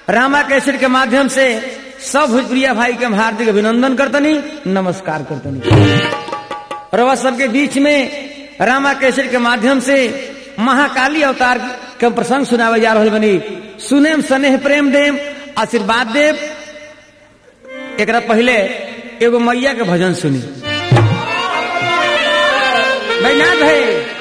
रामा cassette के माध्यम से सब भोजपुरिया भाई के हम हार्दिक अभिनंदन करतनी नमस्कार करतनी रवा सबके बीच में रामा कैसेट के माध्यम से महाकाली अवतार के प्रसंग सुनावे जा रहा बनी सुनेम स्नेह प्रेम देम आशीर्वाद देव एक पहले एगो मैया के भजन सुनी बैनाथ है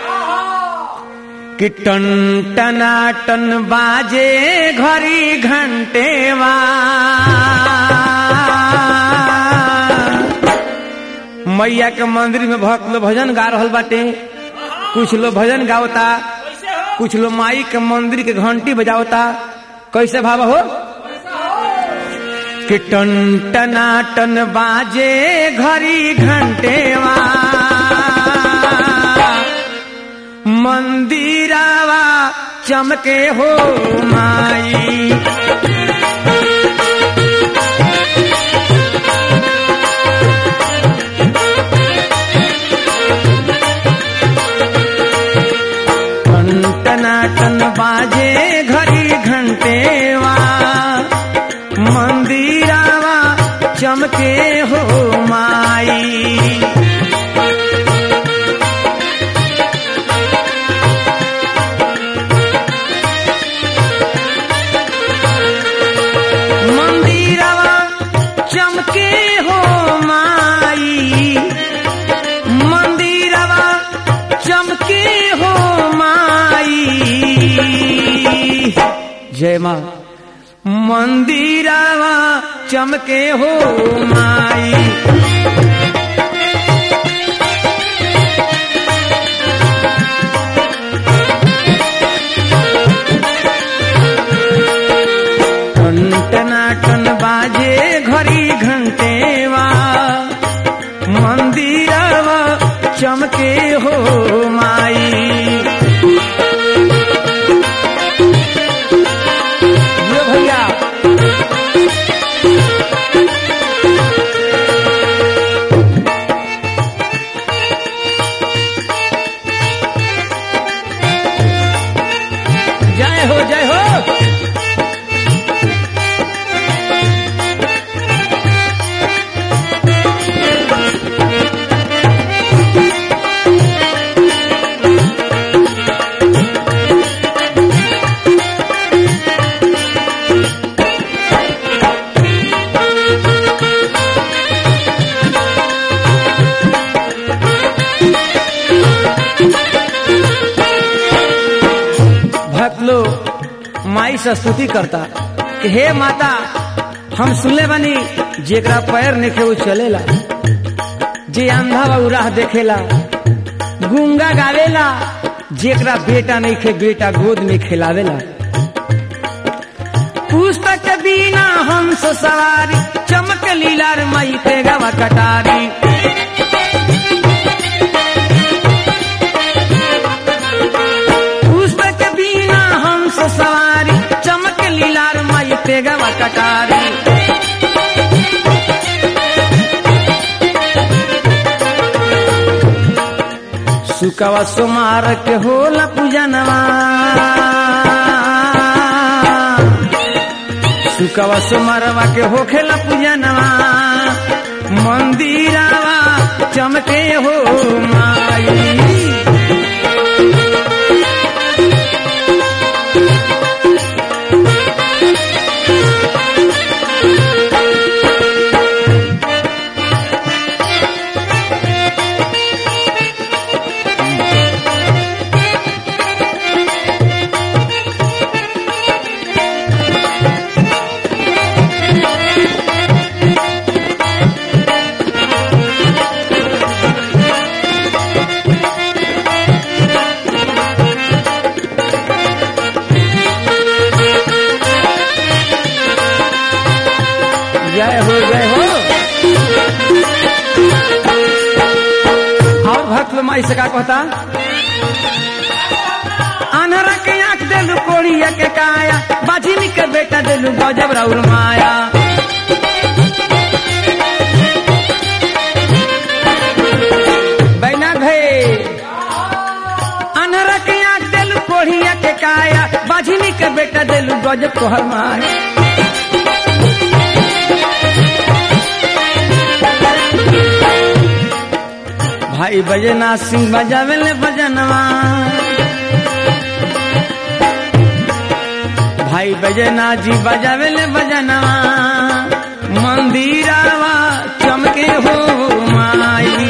कि टन टना टन बाजे घड़ी घंटेवा मैया के मंदिर में भक्त लोग भजन गा रहल बाटे कुछ लोग भजन गावता कुछ लोग माई के मंदिर के घंटी बजावता कैसे भाव हो कि टन टना टन बाजे घड़ी घंटेवा मंदिरावा चमके हो माई टना टन बाजे घड़ी घंटेवा मंदिरावा चमके हो माई मंदिरवा चमके हो माई मंदिरवा चमके हो माई जय माँ मंदिरवा चमके हो माई टन टना टन बाजे घड़ी घंटेवा मंदिरवा चमके हो माई ये भैया जय हो जय हो भक्त लोग माई से स्तुति करता कि हे माता हम सुनले बानी जेकरा पैर निखे वो चलेला जे अंधा बा उ राह देखेला गुंगा गावेला जेकरा बेटा नहीं खे बेटा गोद में खिलावेला पुस्तक बिना हंस सवारी चमक लीलार मई पे गवा कटारी पुस्तक बिना हंस सवारी चमक लीलार माई पेगवा कटारी सुकवा सुमार के होला पूजनवा सुकवा सुमारवा के होखेला पूजनवा मंदिरवा चमके हो माई जय हो जय हो और भक्त लोग माई से का कहता अनहरा के आंख देलू कोड़िया के काया बाजिनी के बेटा देलू गजब राउर माया बैना भे अनहरा के आंख देलू कोड़िया के काया बाजिनी के बेटा देलू गजब तोहर माया भाई बजना सिंह बजावेले बजनवा भाई बजना जी बजावेले बजनवा मंदिरावा चमके हो माई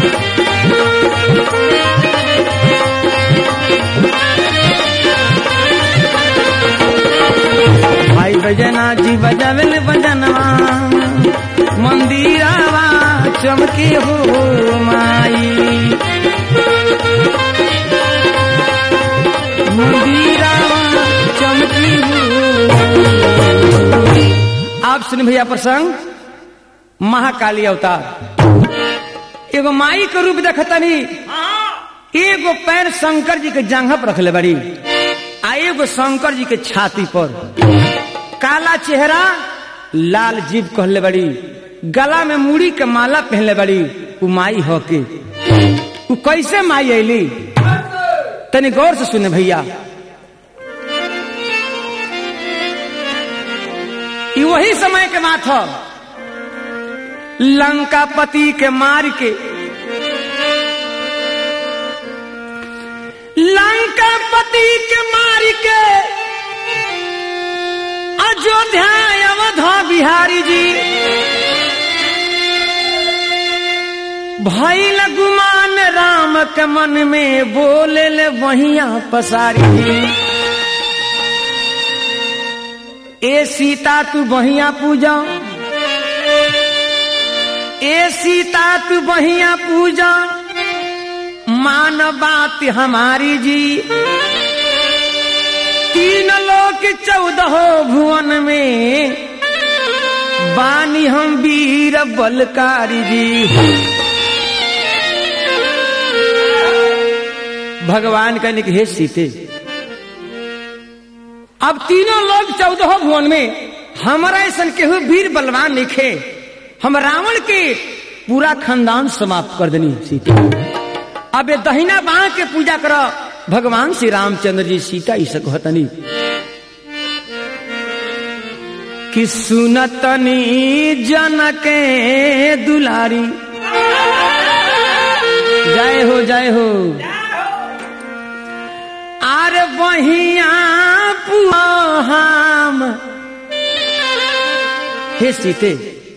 भाई बजना जी बजावेले बजनवा मंदिरावा चमके हो माई मंदिरावा चमकी हो आप सुन भैया प्रसंग महाकाली अवतार एगो माई के रूप देखतनी एगो पैर शंकर जी के जांघा पर रखले बड़ी आ एगो शंकर जी के छाती पर काला चेहरा लाल जीव कहले बड़ी गला में मुड़ी के माला पहनले बड़ी उ माई हो के उ कैसे माई ऐली तनी गौर से सुने भैया ई वही समय के बात हो लंका पति के मार के लंका पति के मार के अयोध्या अवधा बिहारी जी भैल गुमान राम के मन में बोले ले वहिया पसारी जी ए सीता तू बहिया पूजा ए सीता तू बहिया पूजा मान बात हमारी जी तीन लोक चौदह भुवन में बानी हम वीर बलकारी जी भगवान कहने के हे सीते अब तीनों लोग चौदह भुवन में हमारा ऐसा केहू वीर बलवान लिखे हम रावण के पूरा खानदान समाप्त कर देनी सीता अब ये दहिना बाह के पूजा करो भगवान श्री रामचंद्र जी सीता इसे कहतनी कि सुनतनी जनके दुलारी जय हो जय हो आर बहिया पुआम हे सीते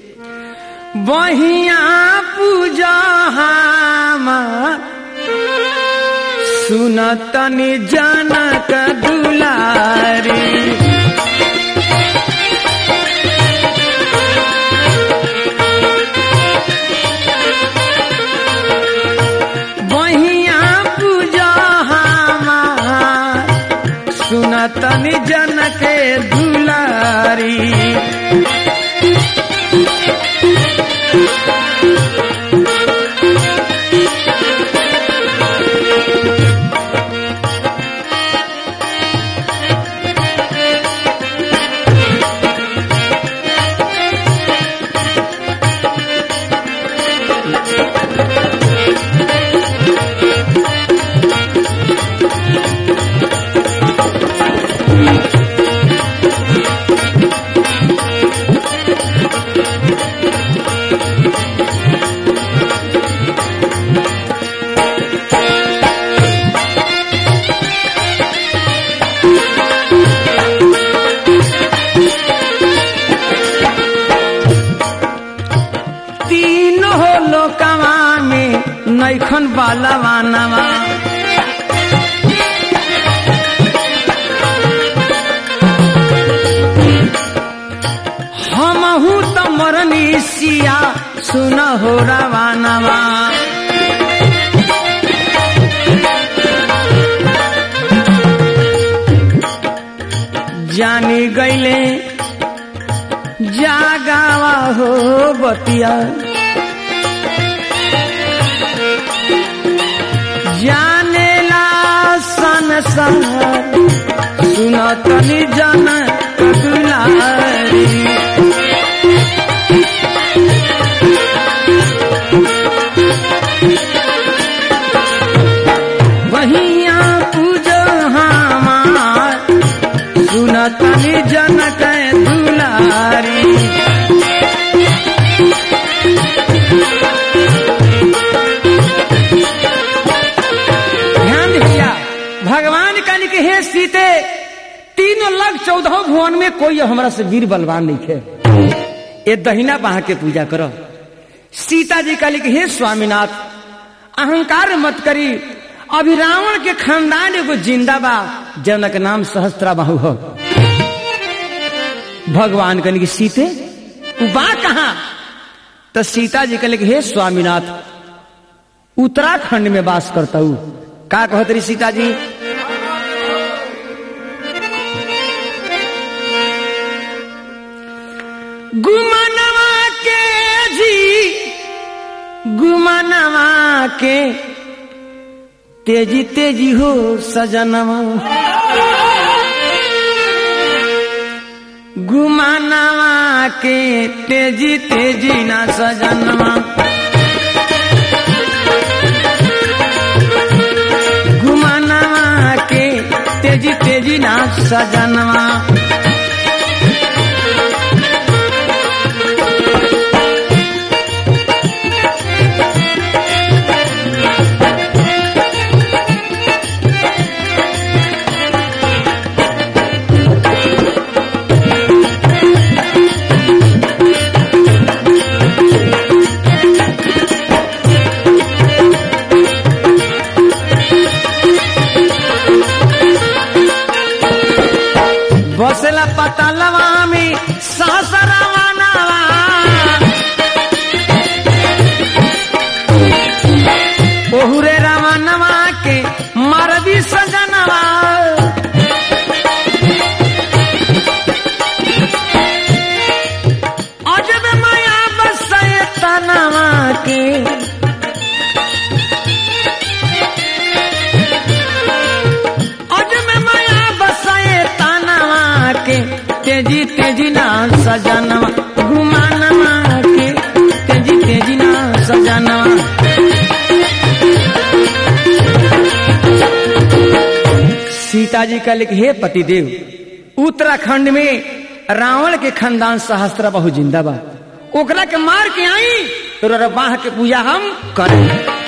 बहिया पूजा हम सुनतनी जनक दुलारी बहिया पूजा हमार सुनतनी जनक दुलारी तीन हो लोकवा में नैखन बालवा नवा हमहू तो मरनी सिया सुन हो रवानवा जानी गईले जागावा हो बतिया जानेला संसार सुनतनी जन दुलारी वहिया पूजो हमार सुनतनी जनक दुलारी भगवान कहने के हे सीते तीनों लग चौदह भुवन में कोई हमारा से वीर बलवान नहीं थे ये दहिना बाह के पूजा करो सीता जी कहली कि हे स्वामीनाथ अहंकार मत करी अभी रावण के खानदान एगो जिंदा बा जौना के नाम सहस्त्रा बाहु हो भगवान कहने की सीते तू बा कहा तो सीता जी कहले कि हे स्वामीनाथ उत्तराखंड में वास करता हूं का कहत रही सीता जी गुमनवा के जी गुमनवा के तेजी तेजी हो सजनवा गुमानवा के तेजी तेजी ना सजनवा गुमानवा के तेजी तेजी ना सजनवा बसला पतलवा में सासरवा नवा ओहुरे रावणवा के मरदी सजनवा अजब माया बसय तनवा के अजब माया बसय तनवा के तेजी तेजी ना सजनवा घुमानवा के तेजी तेजी ना सजनवा सीता जी का लिख हे पतिदेव उत्तराखंड में रावण के खानदान सहस्त्र बहु जिंदा बा ओकरा के मार के आई तो बाह के पूजा हम करें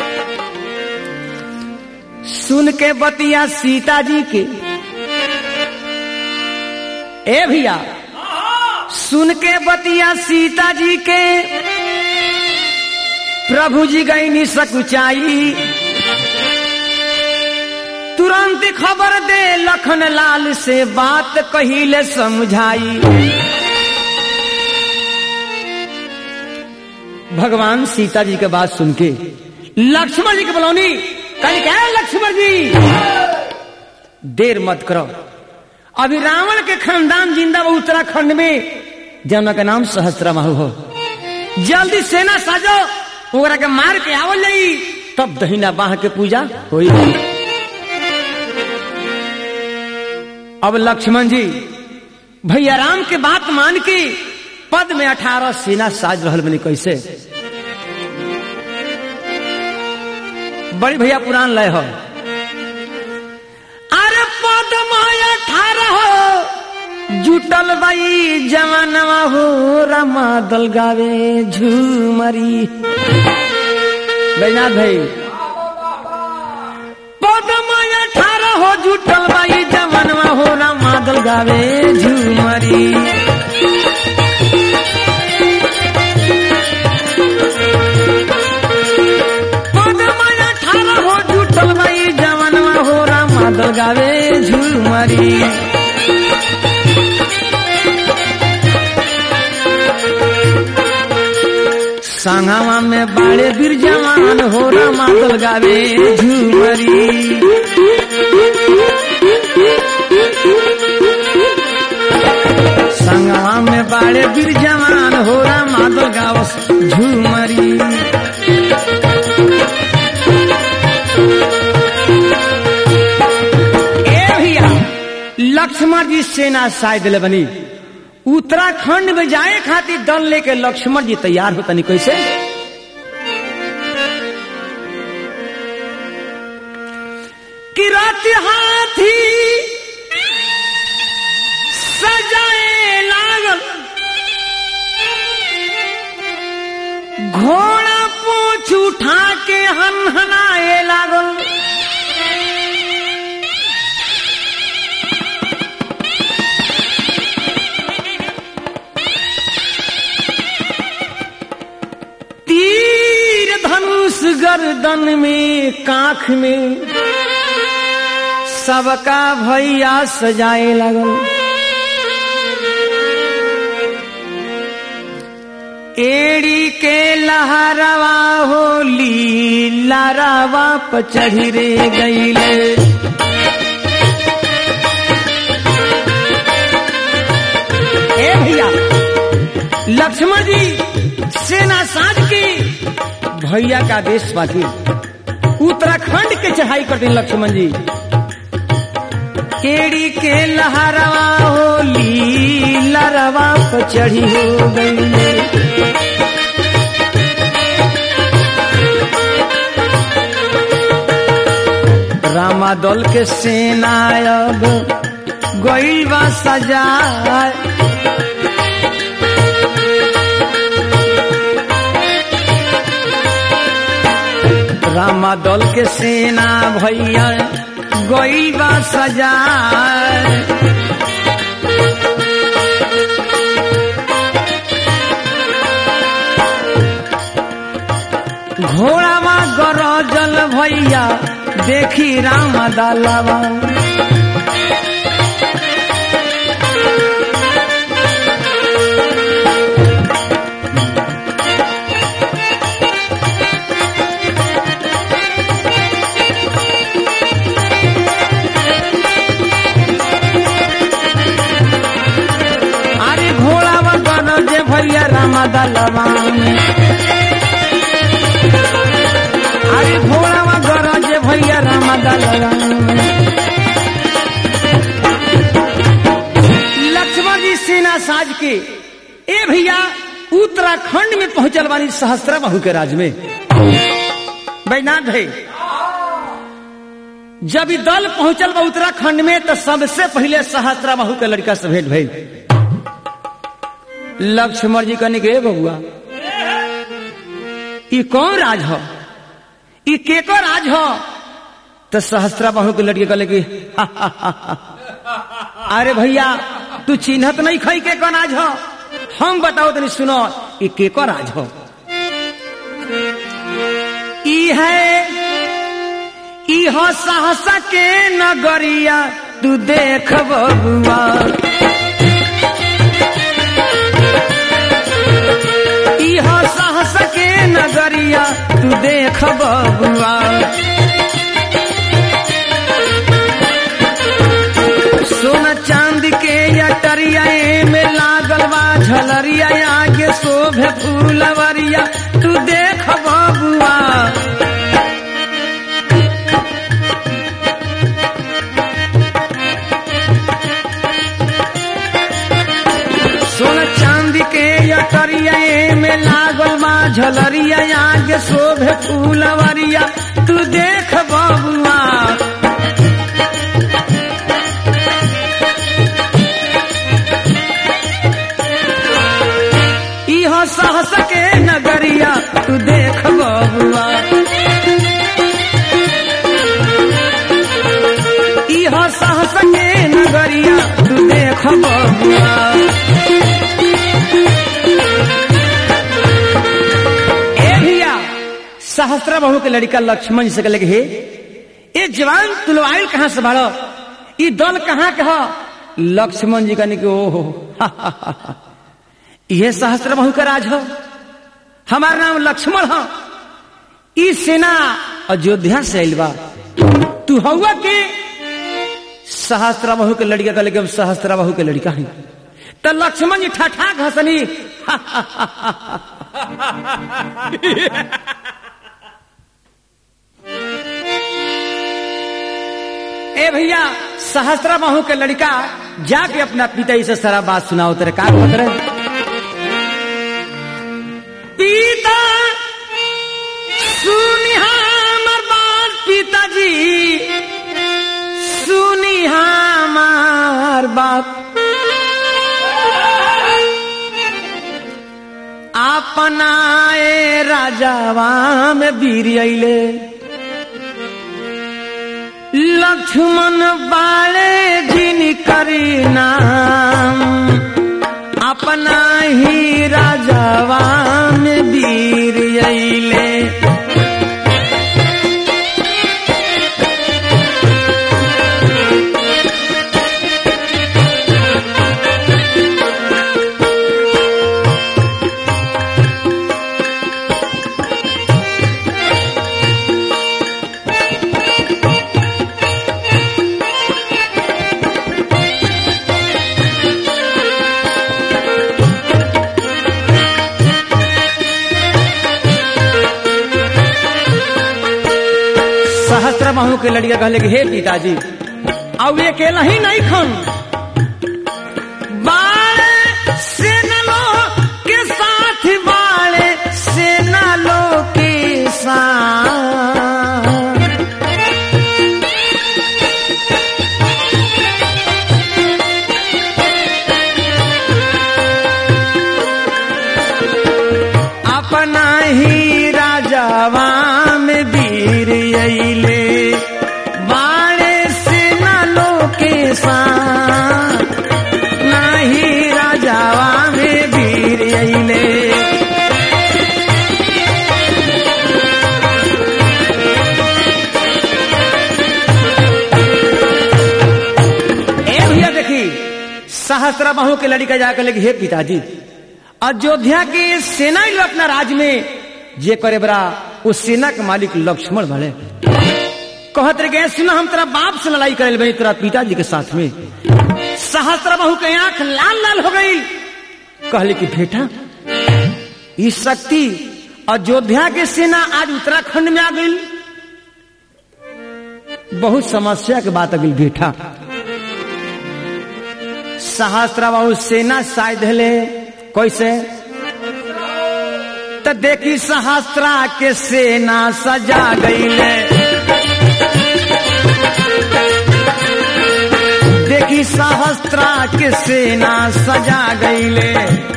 सुन के बतिया सीता जी के ए भैया सुन के बतिया सीता जी के प्रभु जी गई नि सकुचाई तुरंत खबर दे लखन लाल से बात कहिले समझाई भगवान सीता जी के बात सुन के लक्ष्मण जी के बुलौनी कल क्या है लक्ष्मण जी देर मत करो अभी रावण के खानदान जिंदा वो उत्तराखंड में जमुना का नाम सहस्त्र महु हो जल्दी सेना साजो ओकरा के मार के आवल जाई तब दहिना बाह के पूजा होई अब लक्ष्मण जी भैया राम के बात मान के पद में अठारह सेना साज रहल बनी कैसे बड़ी भैया पुरान लय हो अरे पद में अठारह जुटल बाई जवानवा हो रमा दल गावे झूमरी बैनाथ भाई पद में अठारह हो जुटल बाई जवानवा हो रमा दल गावे झूमरी हो जुटल बाई जवानवा हो राम मादल गावे झूमरी संगवा में बाड़े बीर जवान हो राम मादल गावे झूमरी संगवा में बाड़े बीर जवान हो राम मादल गावस झूमरी लक्ष्मण जी सेना शायद ले बनी उत्तराखंड में जाए खातिर दल लेके लक्ष्मण जी तैयार होता नहीं कैसे कि रात हाथी सजाए लागल घोड़ा पूछ उठा के हनहनाए लागल गर्दन में काख में सबका भैया सजाए लगल एड़ी के लहरवा होली लारावा पचढ़ी रे गईले ए भैया लक्ष्मण जी सेना साज के भैया का देश बाकी उत्तराखंड के चढ़ाई करते हैं लक्ष्मण जी केड़ी के लहरवा होली लरवा पर चढ़ी हो गई रामा दल के सेना अब गई बा सजा रामा दल के सेना भैया गई बा सजा घोड़ावा गरजल भैया देखी राम दालवा अरे घोड़ावा गरजे भैया राम दालवा अरे घोड़ावा गरजे भैया राम दालवा लक्ष्मण जी सेना साज के ए भैया उत्तराखंड में पहुंचल वाली सहस्त्रा बहू के राज में बैनाथ है जब ई दल पहुंचल बा उत्तराखंड में तो सबसे पहले सहस्त्रा बहू के लड़का से भेंट भई लक्ष्मण जी कहने के बबुआ ई कौन राज हो ई केको राज हो तो सहस्त्रा बहू के लड़के कहले कि अरे भैया तू चिन्हत नहीं खई के कौन राज हो हम बताओ तनी सुनो ई केको राज हो ई है ई हो सहसा के नगरिया तू देख बबुआ इहो साहस के नगरिया तू देख बबुआ सोना चांद के अटरिया में लागल बा झलरिया आगे शोभे फूलवरिया तू देख बबुआ सोना चांदी के अटरिया में लागल बा झलरिया आगे शोभे फूलवरिया तू देख बबुआ इहो सहस के नगरिया तू देख बबुआ इहो सहस के नगरिया तू देख बबुआ ए भैया सहस्त्र बहू के लड़का लक्ष्मण जी से कहले कि, हे ये जवान तुलवाइल कहाँ से बाड़ो ई दल कहाँ के हो लक्ष्मण जी कहने के ओहो ये सहस्त्र बहू का राज हो हमारा नाम लक्ष्मण हो ई सेना अयोध्या से आइल बा तू हौआ के सहस्त्र बहू के लड़का कहले कि हम सहस्त्र बहू के लड़का है तो लक्ष्मण जी ठठाक हंसनी ए भैया सहस्त्रा बाहू के लड़का जाके अपना पिता से सारा बात सुनाओ तेरे का बोल रहे पिता सुनी हमर बात पिताजी सुनी हमार बात अपनाए राजावा में वीर अइले लक्ष्मण बाले जिन करी नाम अपना ही राजावा में वीर अइले के लड़िया कहले कि हे पिताजी अब ये अकेला ही नहीं खन बाड़े सेना के साथ बाड़े सेना लो के साथ अपना ही राजावा में वीर अइले बाड़े से न लोके साथ नाही राजावा में वीर अइले ए भैया देखी सहस्त्र बाहू के लड़का जाकर लगी हे पिताजी अयोध्या के सेना ही अपना राज में जे करे बरा उस सेना के मालिक लक्ष्मण भले कहत रहे गए सुना हम तेरा बाप से लड़ाई करे बनी तेरा पिताजी के साथ में सहस्त्र बहू के आंख लाल लाल हो गई कहले कि बेटा ये शक्ति अयोध्या के सेना आज उत्तराखंड में आ गई बहुत समस्या के बात अगिल बेटा सहस्त्र बाहू सेना शायद हले कैसे तो देखी सहस्त्रा के सेना सजा गईले देखी सहस्त्रा के सेना सजा गईले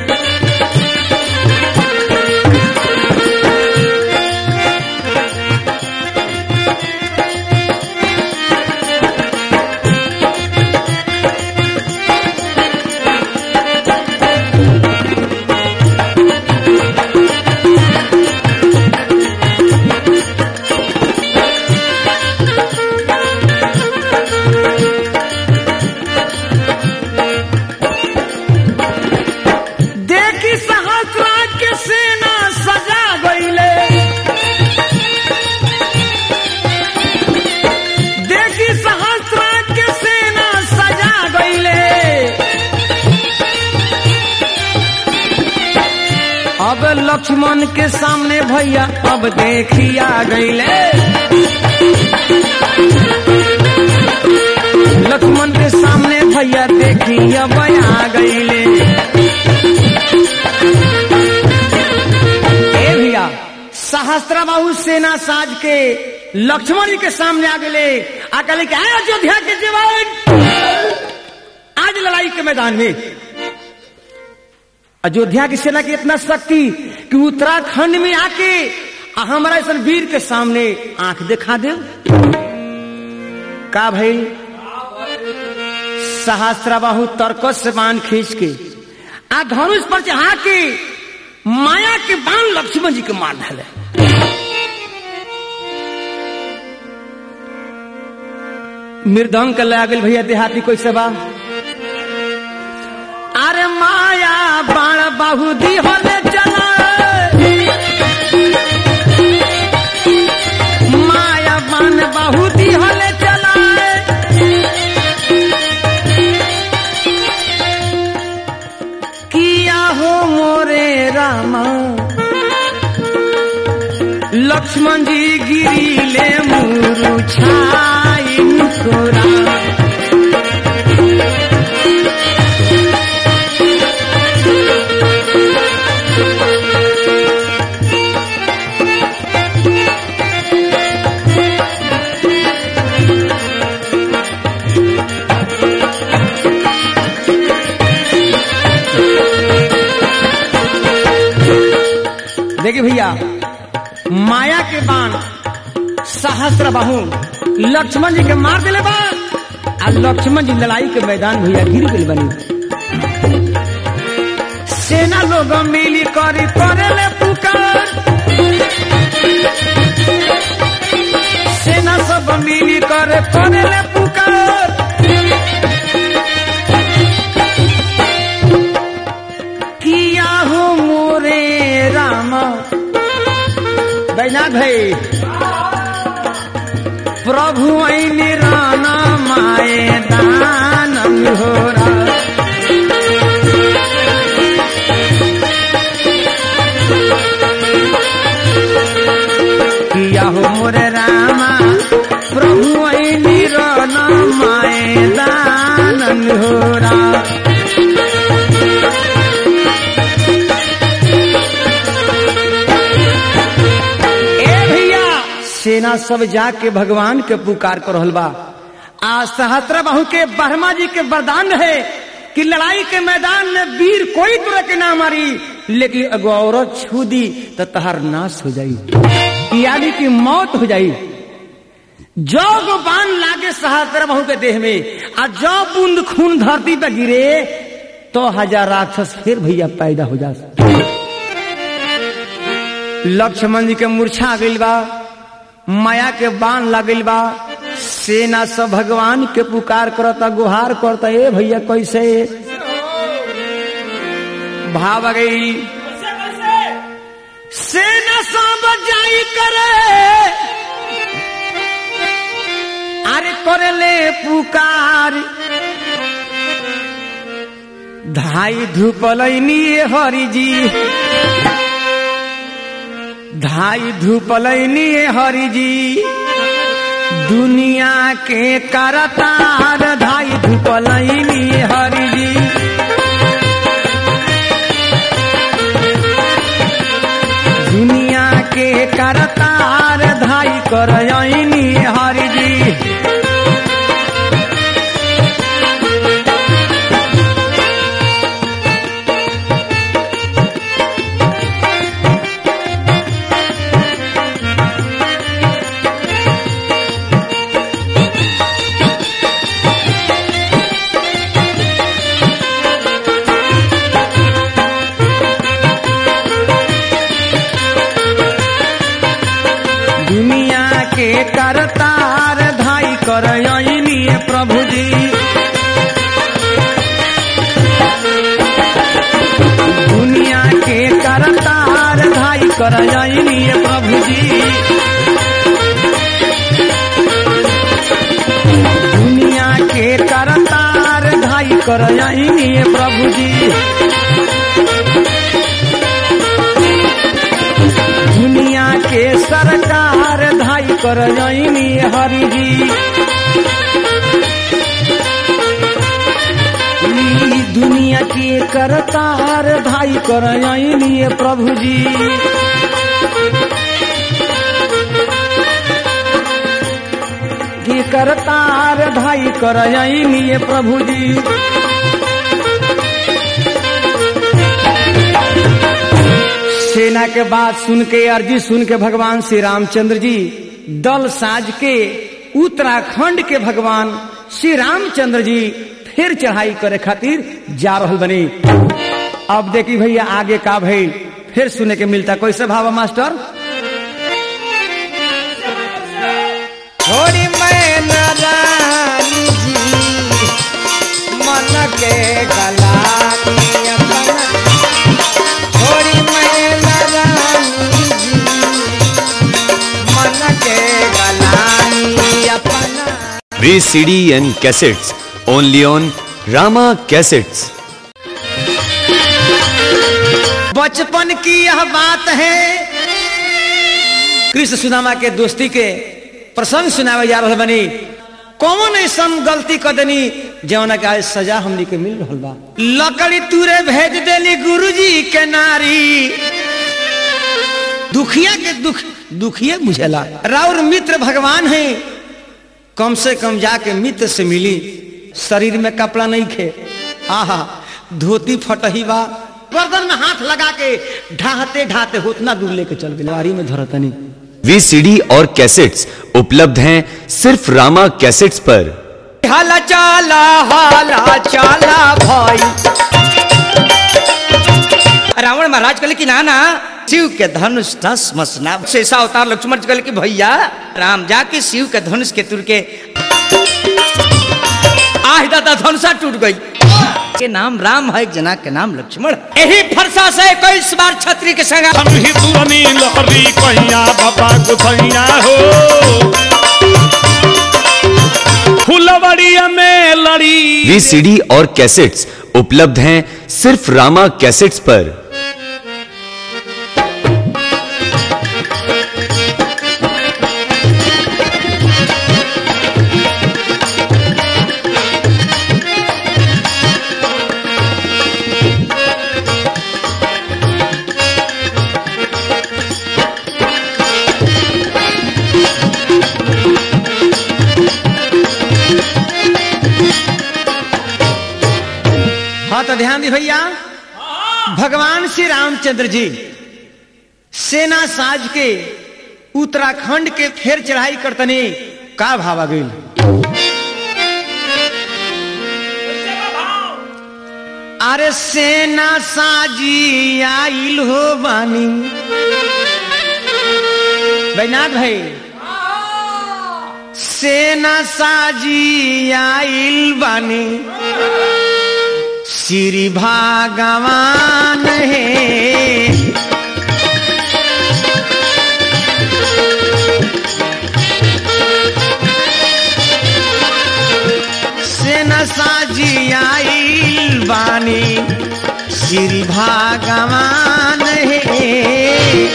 देखी सहस्त्रा के सेना सजा गईले देखी सहस्त्रा के सेना सजा गईले अब लक्ष्मण के सामने भैया अब देखिया गईले लक्ष्मण के सामने भैया देखिया बया गईले ए भैया सहस्त्र बाहु सेना साज के लक्ष्मण जी के सामने आ गए आकर के आए अयोध्या के जवान आज लड़ाई के मैदान में अयोध्या की सेना की इतना शक्ति कि उत्तराखंड में आके आ हमारा ऐसा वीर के सामने आंख दिखा दे का भाई सहस्त्र बाहु तर्कस से बाण खींच के आ धनुष पर चढ़ा के माया के बाण लक्ष्मण जी के मार डाले मृदंग के लगा गेल भैया देहाती कोई सेवा अरे माया बाण बाहु दी होले चला माया बाण बाहु दी होले चला किया हो मोरे रामा लक्ष्मण जी गिरीले मुरु छाई मुस्कुरा देखिए भैया माया के बाण सहस्त्र बाहु लक्ष्मण जी के मार दिले बा आ लक्ष्मण जी लड़ाई के मैदान भैया गिर गए बनी सेना लोग मिली करी करेले पुकार सेना सब मिली करे करेले पुकार किया हो मोरे राम बैनाथ भाई प्रभु ऐनी राना माए दान होरा किया हो मोरे रामा प्रभु मैदान होरा ए भैया सेना सब जाके भगवान के पुकार कर रहल बा आ सहस्त्र बाहु के ब्रह्मा जी के वरदान है कि लड़ाई के मैदान में वीर कोई तरह के ना मारी लेकिन अगो औरत छू दी तो तहार नाश हो जाई यानी कि मौत हो जाई जो गो बाण लागे सहस्त्र बाहु के देह में आ जो बूंद खून धरती पे गिरे तो हजार राक्षस फिर भैया पैदा हो जा लक्ष्मण जी के मूर्छा आ गइल बा माया के बाण लगल बा सेना सब भगवान के पुकार करता गुहार करता ए भैया कैसे भाव आ गई सेना सब जाई करे अरे करे ले पुकार धाई धूपलैनी हरि जी धाई धूपलैनी हरि जी दुनिया के करतार धाई धूपलैनी हरि जी दुनिया के करतार धाई करयनी हरि जी दुनिया के करतार धाई करयनी प्रभु जी दुनिया के करतार धाई करयनी प्रभु जी दुनिया के करतार धाई करयनी प्रभु जी दुनिया के सरकार धाई कर हरि जी ई दुनिया के करतार धाई कर प्रभु जी की करतार धाई कर प्रभु जी सेना के बात सुन के अर्जी सुन के भगवान श्री रामचंद्र जी दल साज के उत्तराखंड के भगवान श्री रामचंद्र जी फिर चढ़ाई करे खातिर जा रहल बनी अब देखी भैया आगे का भई फिर सुने के मिलता कैसे भावा मास्टर थोड़ी मैं नारायणी जी मन के गलानी अपना थोड़ी मैं नारायणी जी मन के गलानी अपना VCD and cassettes only on Rama Cassettes. बचपन की यह बात है कृष्ण सुदामा के दोस्ती के प्रसंग सुनावे जा रहल बनी कौन ऐसा गलती कर देनी जौन का आज सजा हमनी के मिल रहल बा लकड़ी तूरे भेज देली गुरुजी के नारी दुखिया के दुख दुखिया बुझेला राउर मित्र भगवान है कम से कम जाके मित्र से मिली शरीर में कपड़ा नहीं खे आहा धोती फटही बा गर्दन में हाथ लगा के ढाहते ढाहते उतना दूर लेके चल गए लारी में धरतनी VCD और कैसेट्स उपलब्ध हैं सिर्फ रामा कैसेट्स पर हाला चाला हाला चाला भाई रावण महाराज कहले कि ना ना शिव के धनुष धस मसना शेषा अवतार लक्ष्मण जी कहले कि भैया राम जाके शिव के धनुष के तुर के आह दादा धनुषा टूट गई के नाम राम है एक जना के नाम लक्ष्मण है। यही फरसा से इक्कीस बार छत्री के संग हम ही तुरनी लहरी कहिया बाबा गुसैया हो फुलवड़िया में लड़ी VCD और कैसेट्स उपलब्ध हैं सिर्फ रामा कैसेट्स पर दी भैया भगवान श्री रामचंद्र जी सेना साज के उत्तराखंड के फेर चढ़ाई करतने का भावा गईल अरे सेना साजी आइल हो बानी बैनाथ भाई सेना साजी आइल बानी श्री भगवान है सेना साजी आइल बानी श्री भगवान है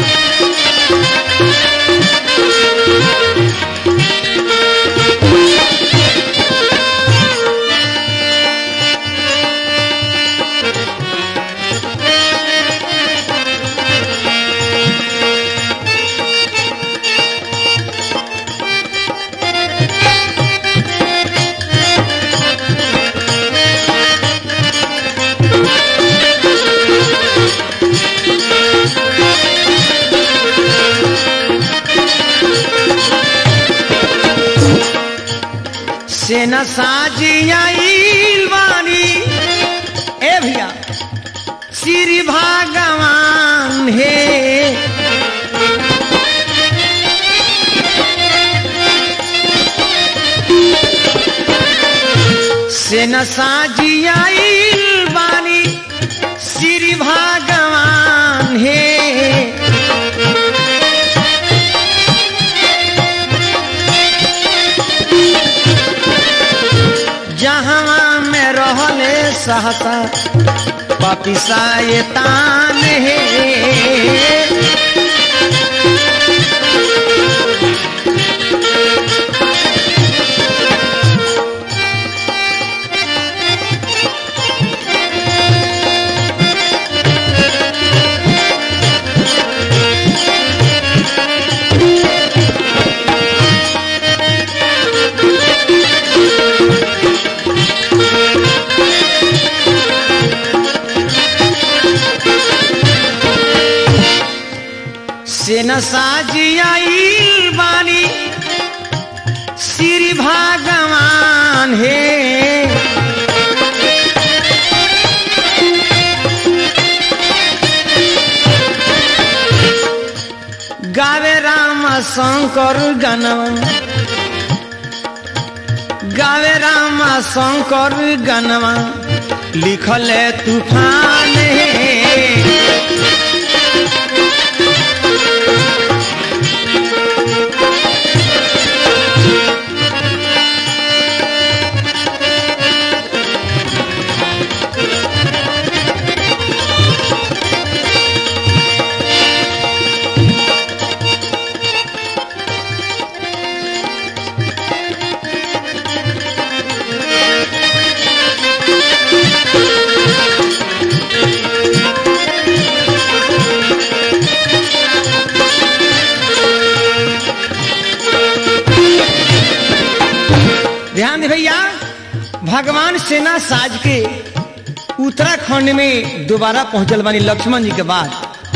सेना साजी आइल बानी ए भैया श्री भगवान हे सेना साजी आइल बानी श्री भगवान हे जहाँ में रहले सहसा पपिसा ये तान है सेना साजी आइल बानी श्री भगवान हे गावे राम शंकर गनवा गावे राम शंकर गनवा लिखल तूफान हे ध्यान दे भैया भगवान सेना साज के उत्तराखंड में दोबारा पहुंचल बानी लक्ष्मण जी के बाद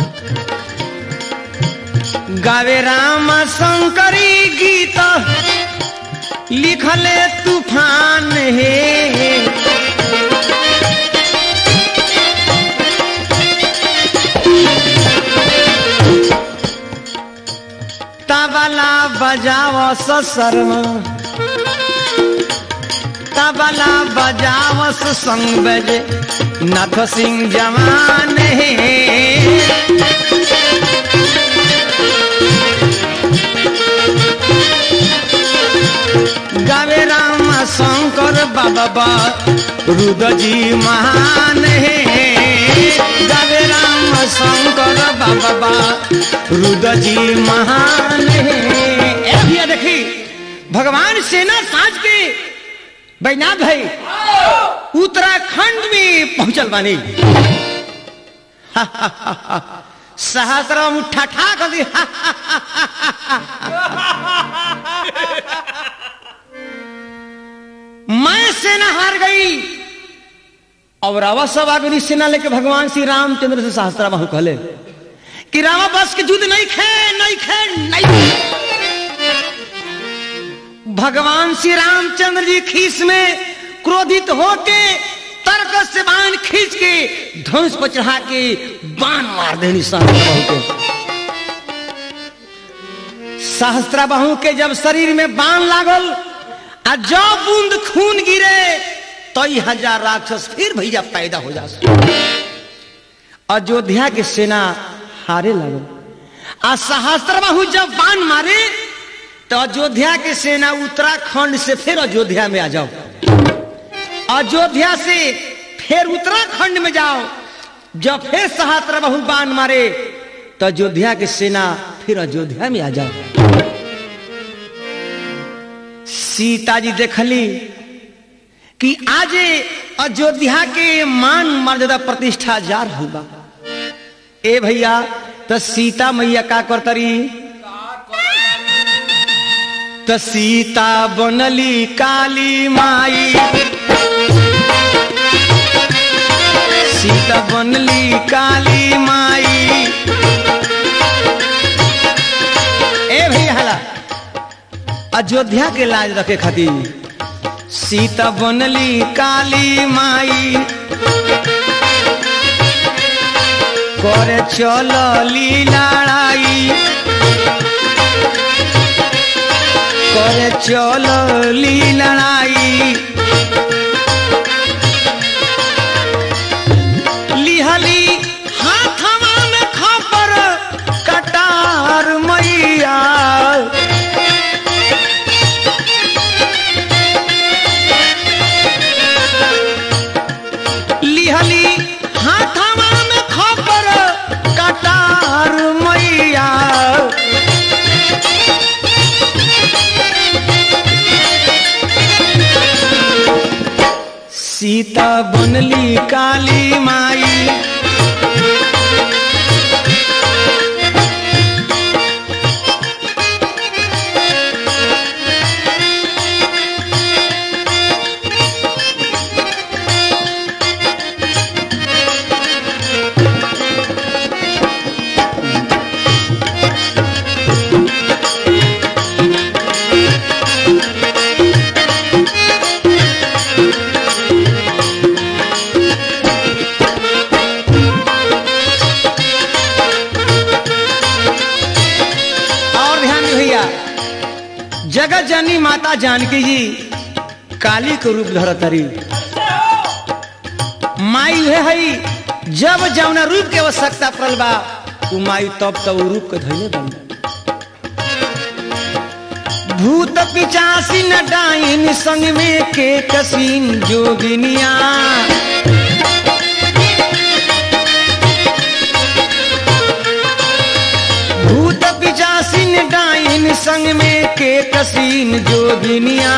गावे राम शंकरी गीत लिखले तूफान हे तबला बजाव शर्मा तबला बजावस संग बजे नाथ सिंह जवान है गावे राम शंकर बाबा रुद जी महान है गावे राम शंकर बाबा रुद जी महान है ए भैया देखी भगवान सेना साज के बैनाथ भाई उत्तराखंड में पहुंचल बानी सहस्र मुठा ठा कर दी मैं सेना हार गई और रावा सब आगे सेना लेके भगवान श्री रामचंद्र से सहस्त्रा बाहु कहले कि रावा बस के युद्ध नहीं खे नहीं खे नहीं भगवान श्री रामचंद्र जी खीस में क्रोधित होके तर्क से बाण खींच के धनुष पर चढ़ा के बाण मार देनी सहस्त्रा बाहु के सहस्त्रा बाहु के जब शरीर में बाण लागल आ जब बूंद खून गिरे तो ई हजार राक्षस फिर भैया पैदा हो जा अयोध्या की सेना हारे लगल आ सहस्त्र बाहु जब बाण मारे तो अयोध्या की सेना उत्तराखंड से फिर अयोध्या में आ जाओ अयोध्या से फिर उत्तराखंड में जाओ जब फिर सहस्त्र बाहु बाण मारे तो अयोध्या की सेना फिर अयोध्या में आ जाओ सीता जी देखली कि आज अयोध्या के मान मर्यादा प्रतिष्ठा जा रहा बा ए भैया तो सीता मैया का करतरी तो सीता बनली काली माई सीता बनली काली माई ए भैया हला अयोध्या के लाज रखे खातिर सीता बनली काली माई करे चलली लड़ाई करे चलली लड़ाई लिहली हाथवा में खबर कटार मैया लिहली हाथवा में खबर कटार मैया सीता बनली काली माई और ध्यान दे भैया जगत जननी माता जानकी जी काली के रूप धरतरी माई है हई जब जौना रूप के आवश्यकता पड़ल बा उ माई तब तब उ रूप के धैले बनी भूत पिचासी न डाइन संग में के कसीन जोगिनिया भूत पिचासीन डाइन संग में के कसीन जोगिनिया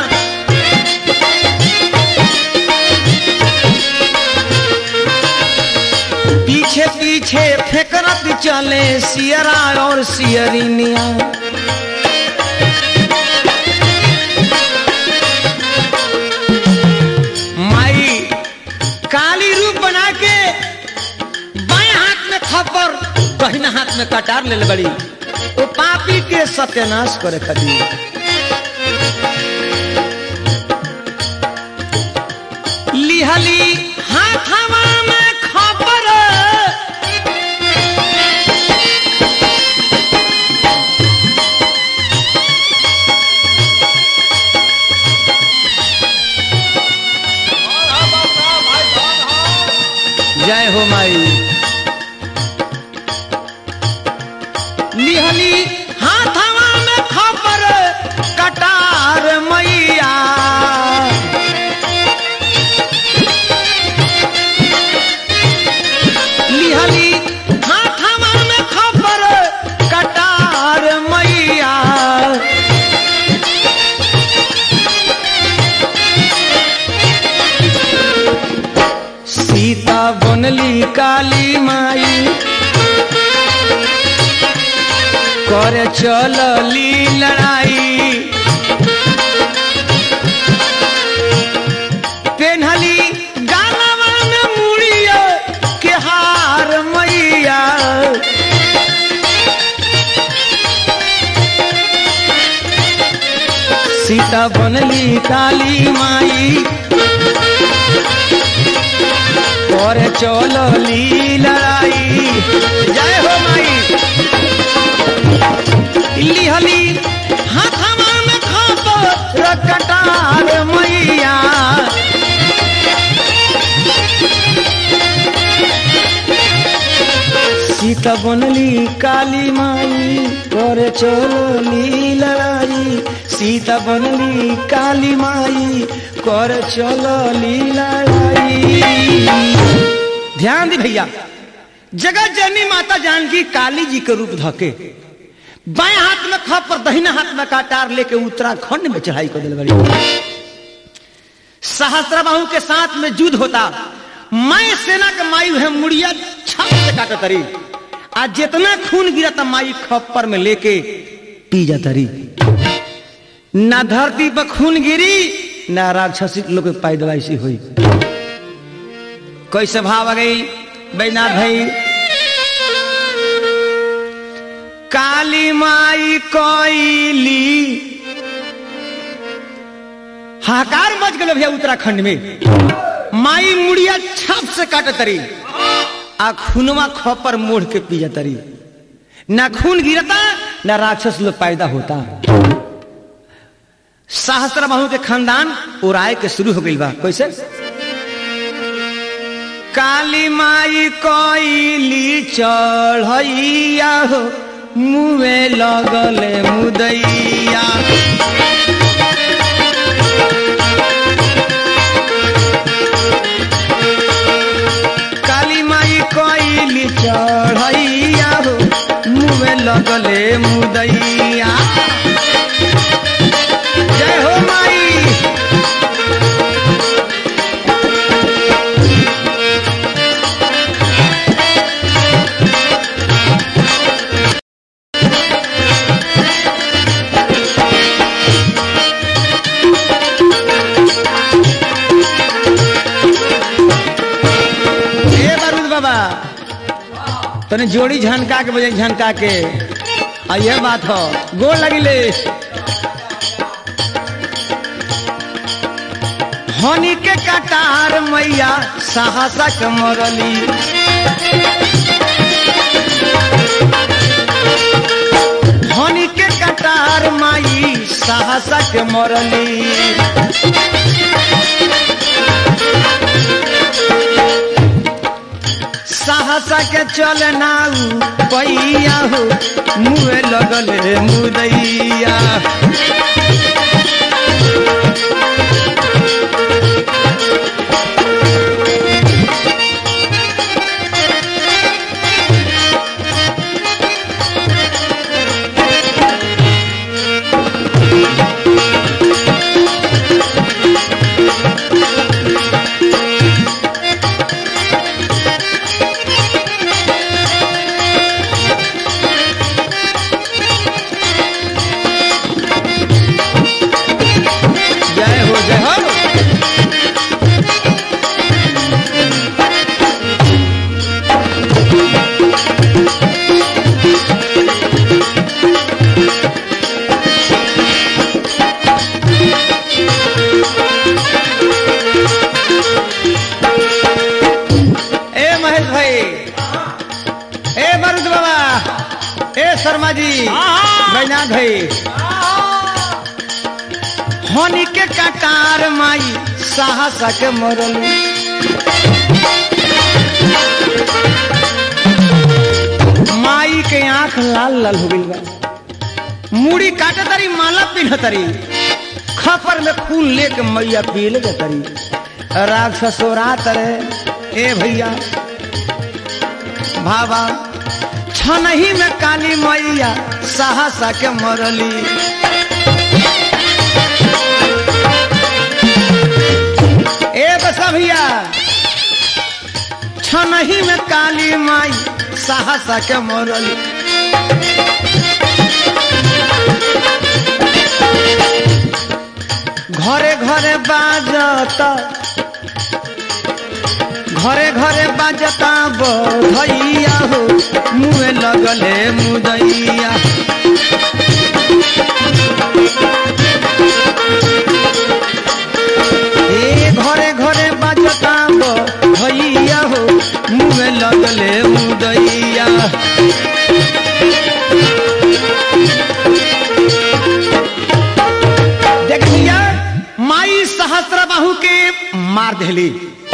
पीछे पीछे फेकरत चले सियरा और सियरिनिया माई काली रूप बना के बाएं हाथ में खपर दहिना हाथ में कटार ले बड़ी वो पापी के सत्यानाश करे खातिर लिहली हाथवा में खबर जय हो माई लिहली हाथवा में खबर कटार मैया लिहली हाथवा में खबर कटार मैया सीता बनली काली माई करे चलली लड़ाई पेन्हली गालवा सीता बनली काली माई और चलली लड़ाई जय हो माई लिहली हाथवा में खाप रकटार मैया सीता बनली काली माई और चलली लड़ाई सीता बनली काली माई कर चलली लड़ाई ध्यान दी भैया जगत जननी माता जानकी काली जी के रूप धके बाएं हाथ में खप और दहिना हाथ में काटार लेके उत्तराखंड में चढ़ाई कर दिल बड़ी सहस्त्रबाहु के साथ में युद्ध होता मैं सेना के माई है मुड़िया छाप से काटा तरी आज जितना खून गिरा था माई खप्पर में लेके पी जाता रही ना धरती पर खून गिरी ना राक्षसी लोग के पैदवाइशी हुई कैसे भाव आ गई बैनाथ भाई काली माई कोईली हाकार मच गए भैया उत्तराखंड में माई मुड़िया छाप से काट तरी आ खूनवा खपर मोड़ के पी तरी ना खून गिरता ना राक्षस लोग पैदा होता सहस्त्र बाहु के खानदान उड़ाए के शुरू हो गई बा कैसे काली माई कोईली चढ़ैया हो मुँहे लगले मुदैया काली माई कोईली चढ़ैया हो मुँहे लगले मुदैया जय हो माई ए बारूद बाबा तने जोड़ी झनका के बजे झनका के आ ये बात हो गोल लगिले हनी के कटार मैया साहसा के मरली हनी के कटार माई साहसा के मरली साहसा के चल नाऊ पैया हो मुँह लगले मुदैया जय हो जय हो ए महेश भाई ए मरुद बाबा ए शर्मा जी बैनाथ भाई हनी के कटार माई साहसा के मरली माई के आंख लाल लाल हो गई बा मुड़ी काटे तरी माला पिन्ह तरी खपर में खून लेके मैया पी ले तरी राक्षसोरा तरे ए भैया भावा छनही में काली मैया साहसा के मरली ए बसा भैया छनही में काली माई साहसा के मरली घरे घरे बाजता घरे घरे बाजता बधैया हो मुँह लगले मुदैया बाहू के मार देली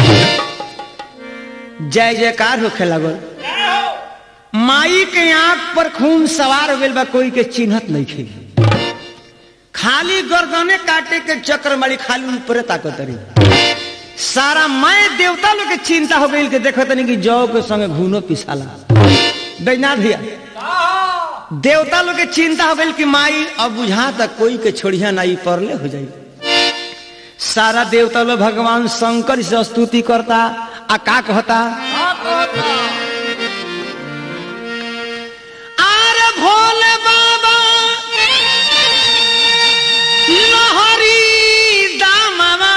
जय जयकार होखे लगल माई के आंख पर खून सवार हो गइल बा कोई के चिन्हत नहीं खे खाली गर्दने काटे के चक्र मारी खाली ऊपरे ताकत रही सारा मैं देवता लोग के चिंता हो गई कि देखो तनी कि जौ के संगे घूनो पिसाला बैना भैया देवता लोग के चिंता हो गई कि माई अब बुझा तक कोई के छोड़िया नहीं परले हो जाई सारा देवता लोग भगवान शंकर से स्तुति करता आ का कहता आरे भोले बाबा लहरी दामवा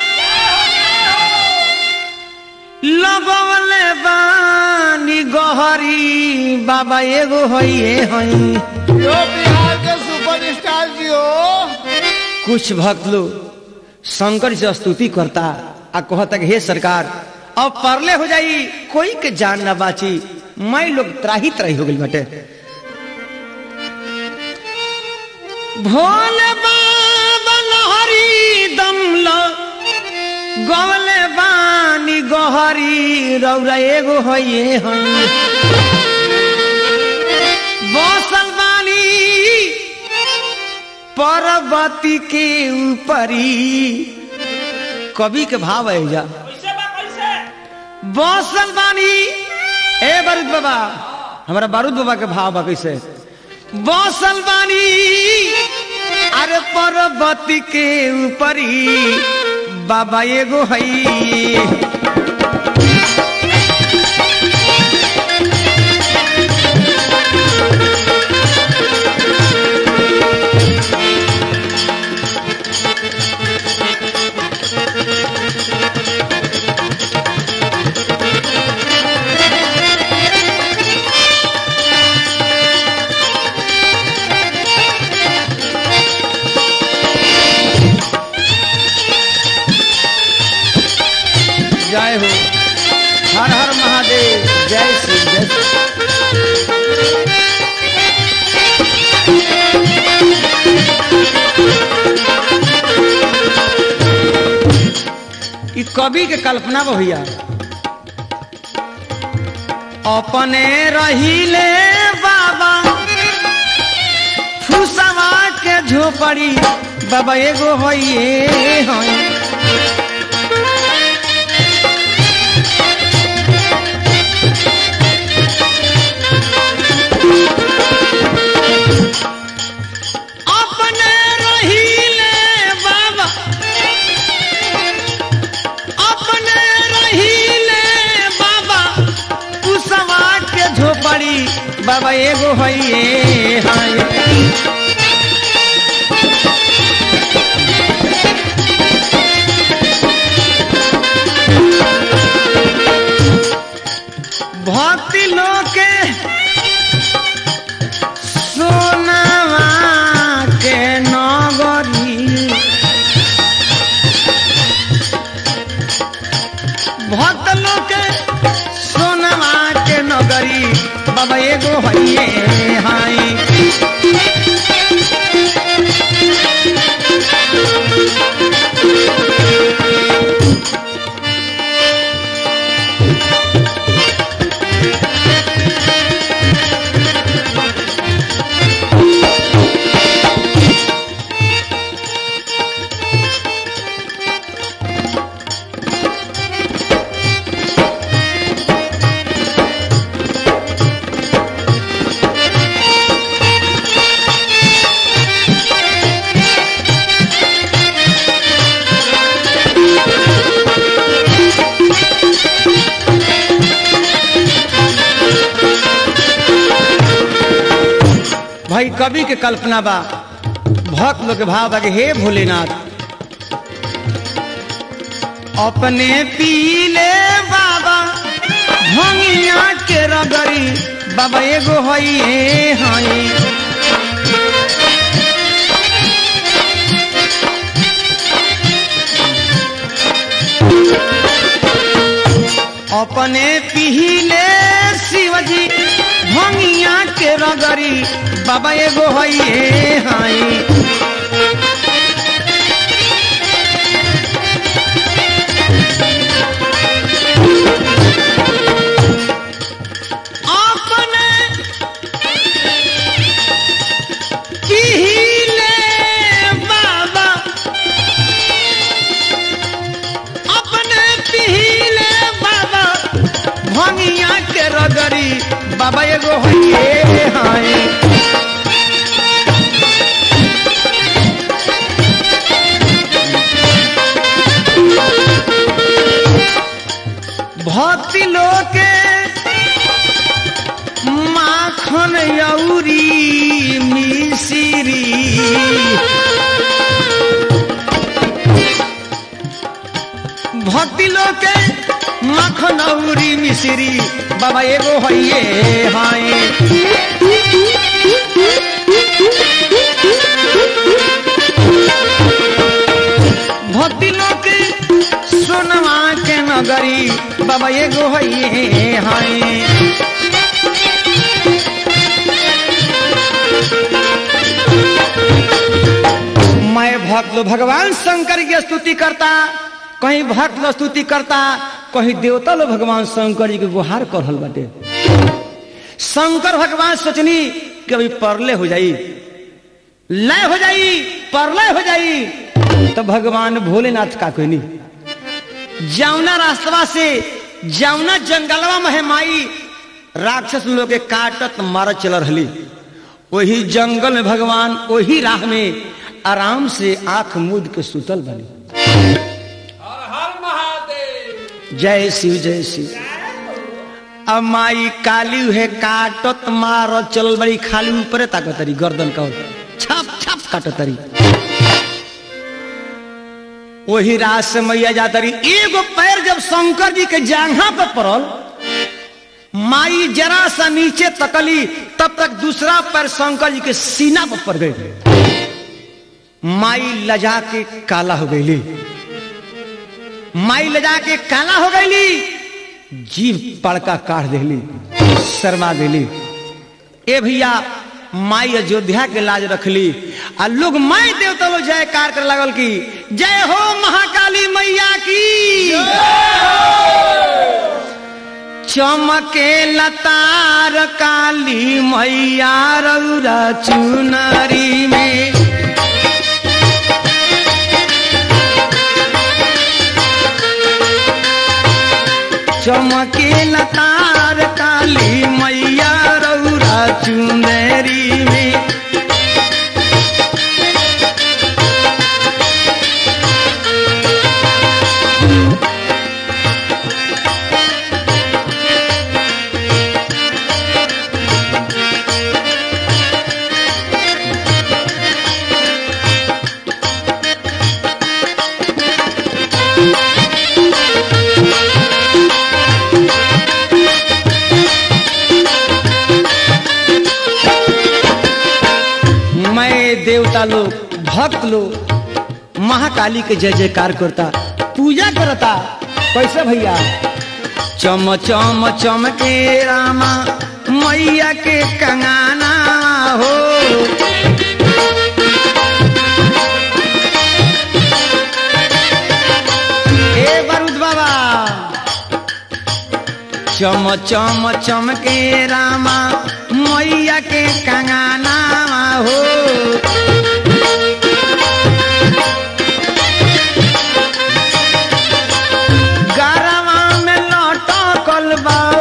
लगवले बानी गहरी बाबा एगो हइए हई यो बिहार के सुपरस्टार जी हो कुछ भक्त लोग शंकर से स्तुति करता आ कहता कि हे सरकार अब परले हो जाई कोई के जान ना बाची मैं लोग त्राही त्राही हो गई बटे भोले बाबा लहरी दम लो गवले बानी गहरी रौरा एगो हइए हई बसल बानी पर्वती के ऊपरी कवि के भाव है जा बसल बानी ए बारूद बाबा हमारा बारूद बाबा के भाव बा कैसे बसल बानी अरे पर्वती के ऊपरी बाबा एगो हई जय हो हर हर महादेव जय श्री जय श्री। ई कवि के कल्पना बा भैया अपने रहीले बाबा फुसवा के झोपड़ी बाबा एगो होइए होई अपने रहीले बाबा अपने रहीले बाबा कुसवा के झोपड़ी बाबा एगो हइए हाय भक्ति लोके सोनावा के नगरी भक्त लोग के सोनावा के नगरी बाबा एगो हइए हाई भाई कवि के कल्पना बा भक्त लोग के भाव बा कि हे भोलेनाथ अपने पीले बाबा भंगिया के रगरी बाबा एगो हइए हई अपने पीले शिवजी भंगिया के रगरी बाबा एगो हइए हाई बाबा एगो होइए हाय भक्ति लोके माखन यौरी मिसिरी भक्ति लोके माखन औरी मिसिरी बाबा एगो हइये हाय भक्ति लोके सोनवा के नगरी बाबा एगो हइये हाय मैं भक्त लोग भगवान शंकर की स्तुति करता कहीं भक्त लोग स्तुति करता कहीं देवता लोग भगवान शंकर जी के गुहार कर रहल बाटे शंकर भगवान सोचनी कि अभी परले हो जाई लय हो जाई परलय हो जाई तो भगवान भोलेनाथ का कोई नहीं जावना रास्तवा से जावना जंगलवा में है माई राक्षस लोग के काटत मारत चल रही वही जंगल में भगवान वही राह में आराम से आंख मूद के सुतल बनी जय शिव जय शिव अब माई काली है काटत मार चल बड़ी खाली ऊपरे ताकतरी गर्दन का छप छप काटतरी वही रात से मैया जातरी एगो पैर जब शंकर जी के जांघा पर पड़ल माई जरा सा नीचे तकली तब तक दूसरा पैर शंकर जी के सीना पर पड़ गए माई लजा के काला हो गईली माई लजा के काला हो गईली जीव पड़का काट देली शर्मा देली ए भैया माई अयोध्या के लाज रखली आ लोग माई देवता लोग जयकार कर लागल की जय हो महाकाली मैया की चमके लतार काली मैया रौरा चुनरी में चमके लतार काली मैया रौरा चुनरी में मैं देवता लोग भक्त लोग महाकाली के जय जयकार करता पूजा करता कैसे भैया चम चम चम के रामा मैया के कंगाना हो ए बारूद बाबा चम चम चम के रामा मैया के कंगाना हो गरवा में लौटो कलबाओ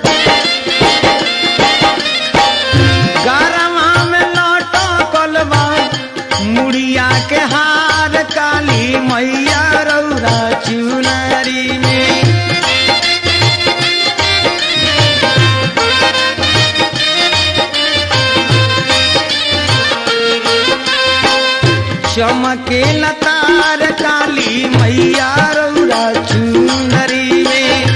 गरवा में लौटो कलबाओ मुड़िया के हार काली मैया रौरा चुनरी में चमके लतार काली मैया रौरा चुनरी में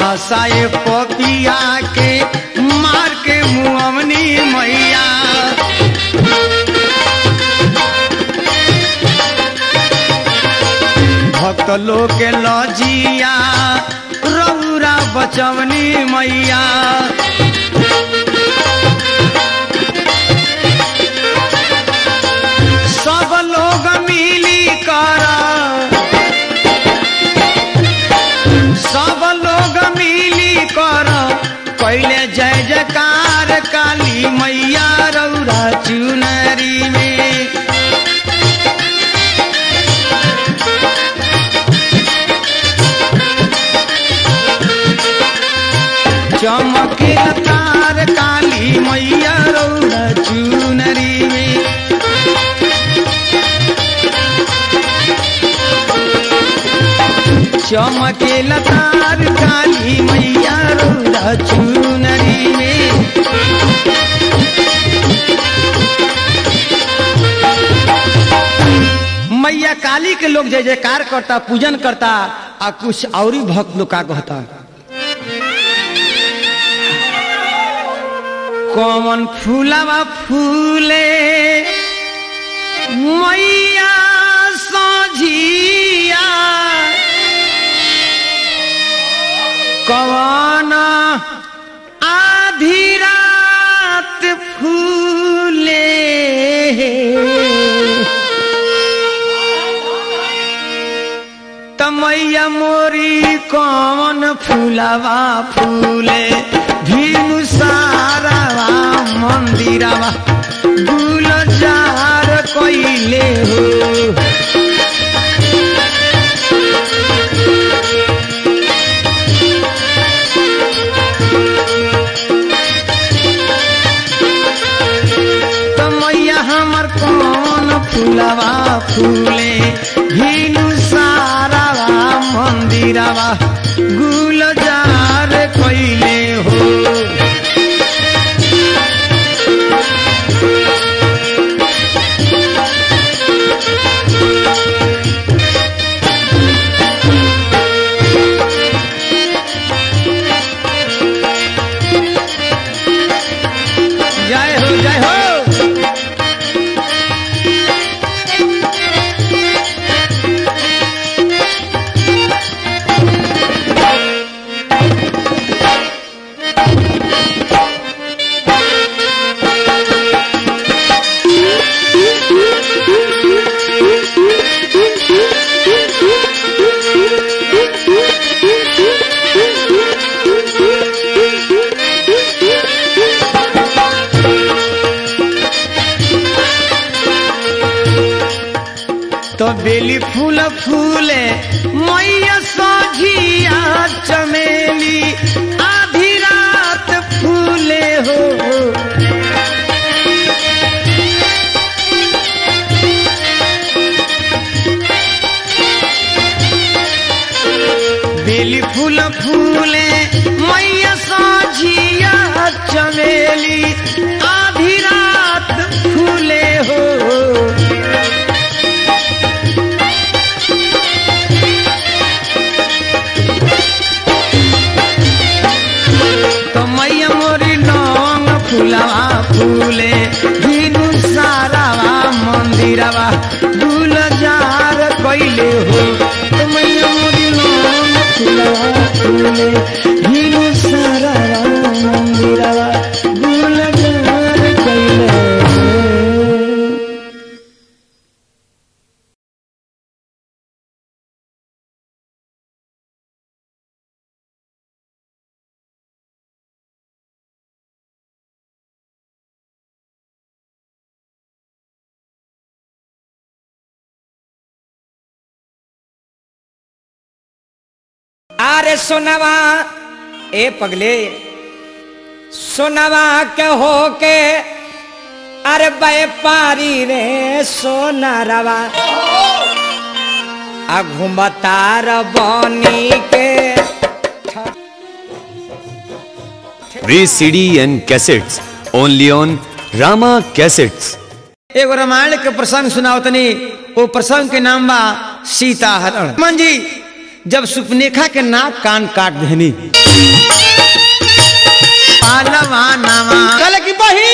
सहसाए पपिया के मार के मुअमनी मैया भक्त लोग के लजिया रौरा बचवनी मैया सब लोग मिली कर सब लोग मिली कर पहले जय जयकार काली मैया रौरा चुनरी में चमके तार काली मैया रौरा चुनरी में चमके तार काली मैया रौरा चुनरी में मैया काली के लोग जय जयकार करता पूजन करता आ कुछ और ही भक्त लोग का कहता कौन फूलवा फूले मैया सोझिया कौन आधी रात फूले तमैया मोरी कौन फूलवा फूले भीनु सारावा मंदिरवा गुलजार कइले हो तमैया हमर कौन फूलवा फूले भीनु सारावा मंदिरवा गुलजार कइले हो जय हो जय हो तो बेली फूल फूले मैया सोझिया चमेली आधी रात फूले हो बेली फूल फूले मैया सोझिया चमेली आधी रात फूले हो तो मैया मोरी लौंग फूलवा फूले धीनु सारावा मंदिरवा दूल जार कइले हो तो मैया मोरी लौंग फूलवा फूले धीनु सारावा मंदिरवा दूल जार कइले हो अरे सोनवा ए पगले सोनवा के हो के अरे व्यापारी रे सोनारवा आ घुमतार बनी के Free CD and cassettes only on Rama Cassettes. एगो रामायण के प्रसंग सुनाओ तनी वो प्रसंग के नाम बा सीता हरण मन जी जब सुपनेखा के नाक कान काट देनी पालवा नामा कल की बही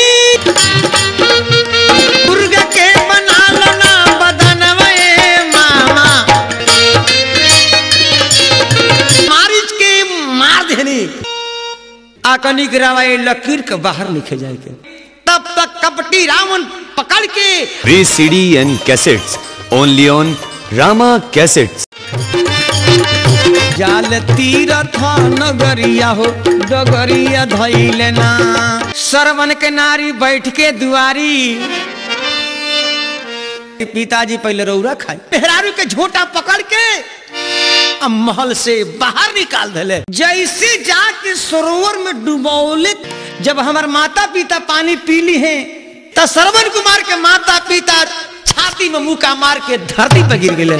दुर्गा के बना लो ना बदनवा ए मामा आकनी गिरावा ये लकीर के बाहर लिखे जाए के तब तक कपटी रावण पकड़ के free CD and cassettes only on Rama cassettes जाल तीरथ नगरिया हो डगरिया धैले ना सरवन के नारी बैठ के दुआरी पिताजी पहले रौरा खाई मेहरारू के झोटा पकड़ के अब महल से बाहर निकाल दिले जैसे जाके सरोवर में डुबौले जब हमार माता पिता पानी पीली हैं तो सरवन कुमार के माता पिता छाती में मुका मार के धरती पर गिर गए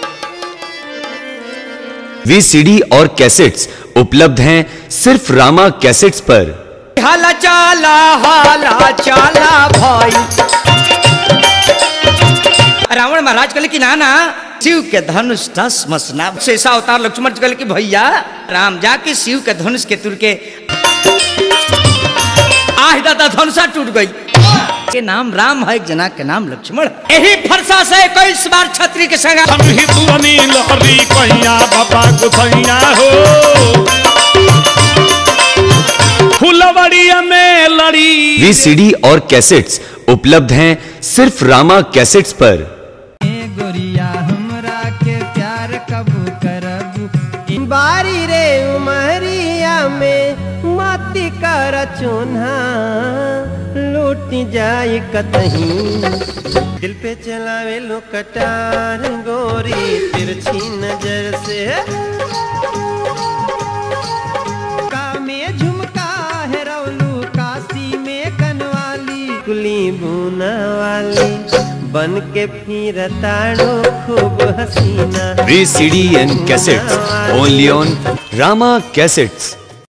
वी सीडी और कैसेट्स उपलब्ध हैं सिर्फ रामा कैसेट्स पर हाला चाला हाला चाला भाई रावण महाराज कहले कि ना ना शिव के धनुष टस मसना शेषा अवतार लक्ष्मण जी कहले कि भैया राम जाके शिव के धनुष के तुर के आह दादा धनुषा टूट गई के नाम राम है एक जना के नाम लक्ष्मण है। यही फरसा से इक्कीस बार छत्री के संग ही तुअनी लहरी कहिया बाबा गुसैया हो फुलवड़िया में लड़ी वी सीडी और कैसेट्स उपलब्ध हैं सिर्फ रामा कैसेट्स पर गोरिया हमरा के प्यार कब करब बारी रे उमरिया में माती कर चुन्हा लूट जाए कतहीं दिल पे चलावे लो कटार गोरी तिरछी नजर से का में झुमका है रौलू काशी में कनवाली कुली बुना वाली बन के फिर ताड़ो खूब हसीना V CD and cassettes only on Rama cassettes